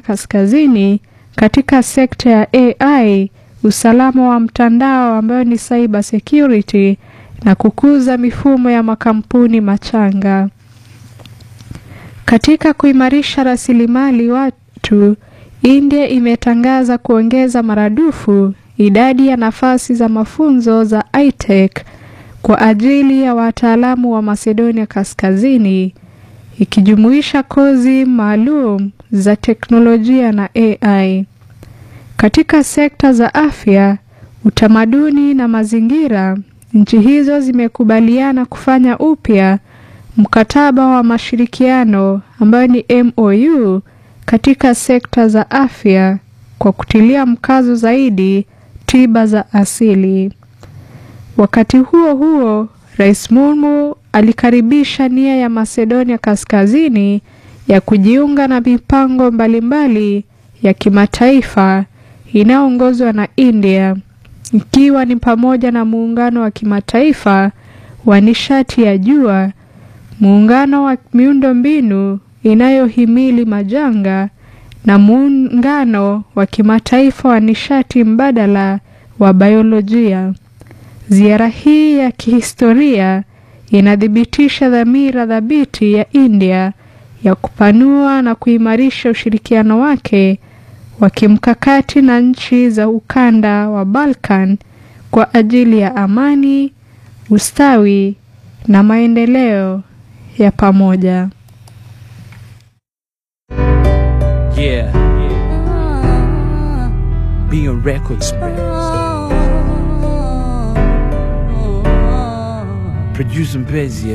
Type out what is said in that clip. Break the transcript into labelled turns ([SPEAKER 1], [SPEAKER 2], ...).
[SPEAKER 1] Kaskazini katika sekta ya AI, usalama wa mtandao ambayo ni cyber security na kukuza mifumo ya makampuni machanga. Katika kuimarisha rasilimali watu, India imetangaza kuongeza maradufu idadi ya nafasi za mafunzo za iTech kwa ajili ya wataalamu wa Macedonia Kaskazini, ikijumuisha kozi maalum za teknolojia na AI. Katika sekta za afya, utamaduni na mazingira, nchi hizo zimekubaliana kufanya upya mkataba wa mashirikiano ambayo ni MOU katika sekta za afya kwa kutilia mkazo zaidi tiba za asili. Wakati huo huo, Rais Murmu alikaribisha nia ya Macedonia Kaskazini ya kujiunga na mipango mbalimbali ya kimataifa inayoongozwa na India, ikiwa ni pamoja na muungano wa kimataifa wa nishati ya jua, muungano wa miundombinu inayohimili majanga na muungano wa kimataifa wa nishati mbadala wa biolojia. Ziara hii ya kihistoria inathibitisha dhamira thabiti ya India ya kupanua na kuimarisha ushirikiano wake wa kimkakati na nchi za ukanda wa Balkan kwa ajili ya amani, ustawi na maendeleo ya pamoja.
[SPEAKER 2] Yeah. Being Records, Producing Busy.